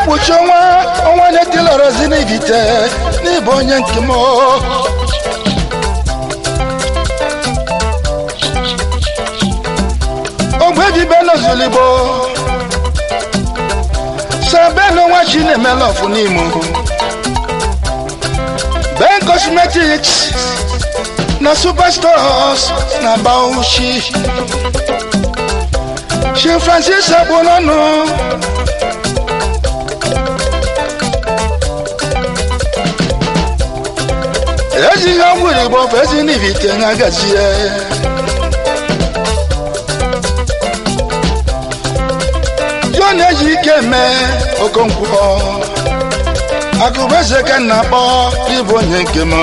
ekpuchi ọnwa ọnwa na-etilọrọzi n'ibite n'ịbụ onye nke m ogbe dibe n'ozuligbo sabenu nwa chi na-emela ọfụ n'imo ben cosmetics na superstores na bauchi Chief Francis Abunonu ejighị ọgwụ igbo bụ ezi n'ibite na-agazie John eji ike eme okonkwo akụbeze ka nna akpọ ịbụ onye nke m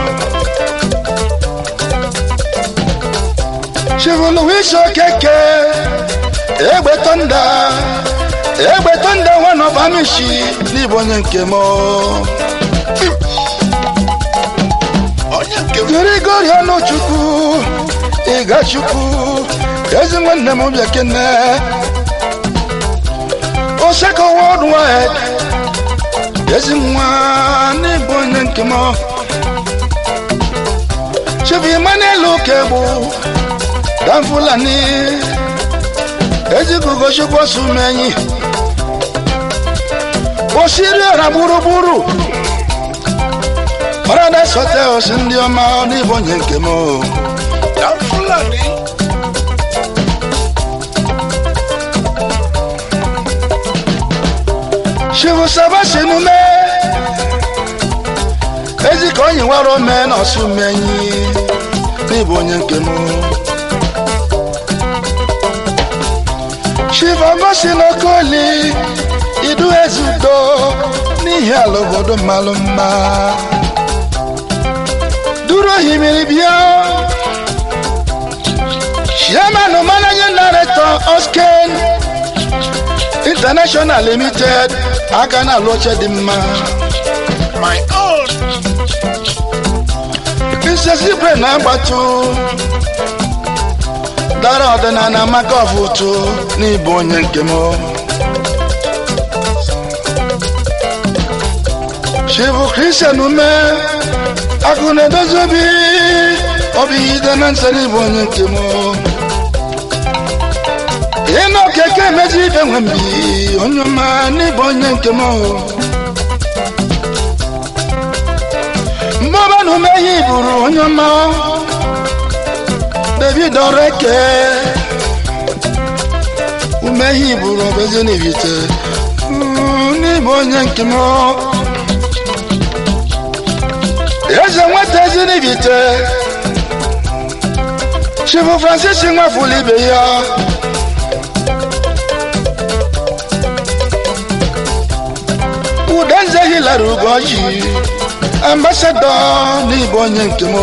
Chief Louis Okeke egbe tọnda egbe tọnda one of amishi n'ịbụ onye nke m onye nke m Grigori Ọnụchukwu Ịgachukwu ezi nwanne m bịa kene Oseko worldwide ezi nwa n'ịbụ onye nke m Chief Emmanuel Okegbu Dan Fulani ezigugo chukwu sumenyi osiri ọra gburugburu Paradise Hotels ndị ọma n'ịbụ onye nke m na fulani Chivu Sabasi emume ezi ka onye nwere ome na ọsụmenyi n'ịbụ onye nke m Chief Augustine Okoli idu ezudo n'ihi ala obodo mmalụ mma duru ohimiri bịa chairman managing director Osken International Limited aka na-alụ oche dị mma my own nsesibre na-agbatu dara ọdịnala maka ọfụtụ n'ịbụ onye nke m chibu kristian ume akụ na-edozi obi obi ide na nsọ n'ịbụ onye nke m ịnụ okeke emezi ibe nwe mbi onye ọma n'ịbụ onye nke m mmụba na ume ihe iburu onye ọma david ọreke ume ihe iburu ọbezi n'ibite n'ịbụ onye nke m eze nweta ezi n'ibite chifu francis nwafulu ibe ya udenze hilary ugoji ambasadọ n'ịbụ onye nke m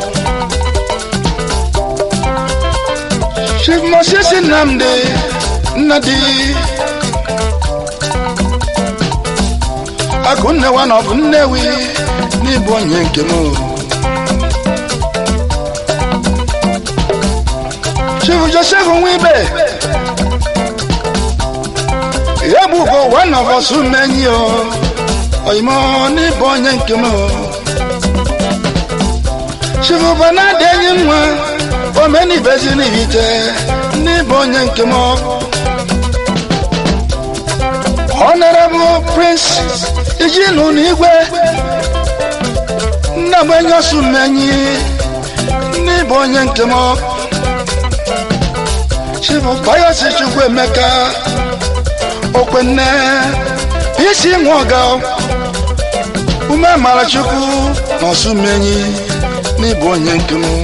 chief moses nnamdi nnadi akụnne wa na ọ bụ nnewi n'ịbụ onye nke m chief joseph nwibe ya bụ ugo one of us menyi o oyimo n'ịbụ onye nke m chief banadi enyi nwa omenibezi n'ibite n'ịbụ onye nke m honorable prince ijinu n'igwe nnagbenye osumenyi n'ịbụ onye nke m chief bayosi chukwu emeka okwenne isi nwa ọga ume mara chukwu na osumenyi n'ịbụ onye nke m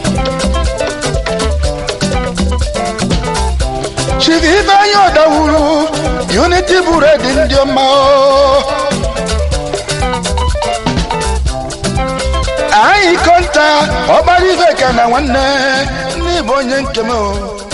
chief ifeanyi ọdawuru unity buredi ndị ọma o. anyị kọnta ọgbara ife ka na nwanne n'ịbụ onye nke m o.